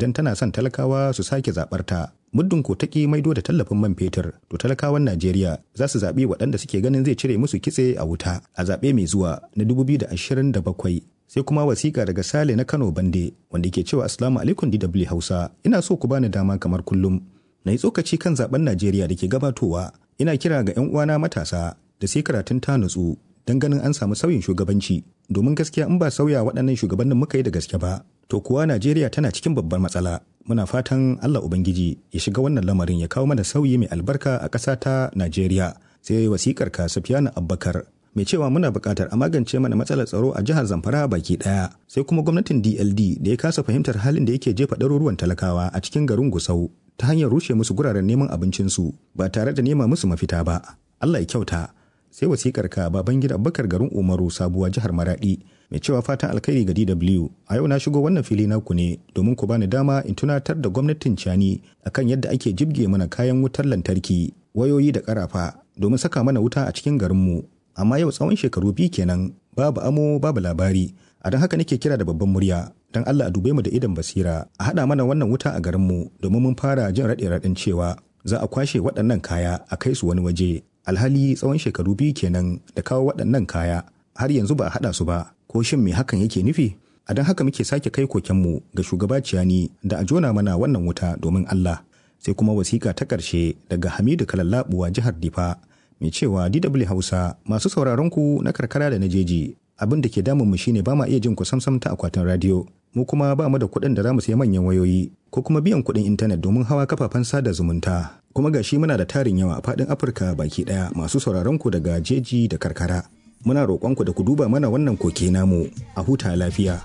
idan tana son talakawa su sake zaɓar ta. Muddin ko taƙi maido da tallafin man fetur, to talakawan Najeriya za su zaɓi waɗanda suke ganin zai cire musu kitse a wuta a zaɓe mai zuwa na 2027. Sai kuma wasiƙa daga Sale na Kano Bande wanda ke cewa Assalamu alaikum DW Hausa. Ina so ku bani dama kamar kullum. Na yi tsokaci kan zaɓen Najeriya da ke gabatowa. Ina kira ga 'yan uwana matasa da sai karatun ta nutsu don ganin an samu sauyin shugabanci domin gaskiya in ba sauya waɗannan shugabannin muka yi da gaske ba to kuwa Najeriya tana cikin babbar matsala muna fatan Allah Ubangiji ya shiga wannan lamarin ya kawo mana sauyi mai albarka a ƙasa ta Najeriya sai wasikar ka Safiyana Abbakar mai cewa muna buƙatar a magance mana matsalar tsaro a jihar Zamfara baki ɗaya sai kuma gwamnatin DLD da ya kasa fahimtar halin da yake jefa ɗaruruwan talakawa a cikin garin Gusau ta hanyar rushe musu guraren neman abincinsu ba tare da nema musu mafita ba Allah ya kyauta sai wasikar ka baban gida bakar garin umaru sabuwa jihar maradi mai cewa fatan alkhairi ga dw a yau na shigo wannan fili naku ne domin ku bani dama in tunatar da gwamnatin cani akan yadda ake jibge mana kayan wutar lantarki wayoyi da karafa domin saka mana wuta a cikin garinmu amma yau tsawon shekaru biyu kenan babu amo babu labari a don haka nake kira da babban murya don allah a dube mu da idan basira a haɗa mana wannan wuta a garinmu domin mun fara jin raɗe-raɗin cewa za a kwashe waɗannan kaya a kai su wani waje alhali tsawon shekaru biyu kenan da kawo waɗannan kaya har yanzu ba a haɗa su ba ko shin me hakan yake nufi a don haka muke sake kai kokenmu ga shugaba ciyani da a jona mana wannan wuta domin Allah sai kuma wasiƙa ta ƙarshe daga Hamidu Kalallabuwa jihar Difa mai cewa DW Hausa masu sauraron ku na karkara da na jeji abin da ke damun mu shine ba ma iya jin ku samsam ta akwatin radio mu kuma ba mu da kuɗin da za mu sayi manyan wayoyi ko kuma biyan kuɗin intanet domin hawa kafafen sada zumunta kuma ga shi muna da tarin yawa a faɗin afirka baki ɗaya masu sauraron ku daga jeji da karkara muna roƙon ku da ku duba mana wannan koke namu a huta lafiya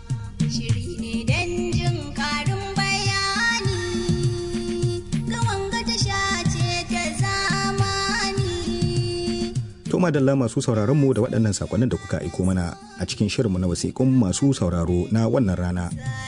To madalla masu sauraron mu da waɗannan sakonnin da kuka aiko mana a cikin shirinmu na wasiƙun masu sauraro na wannan rana.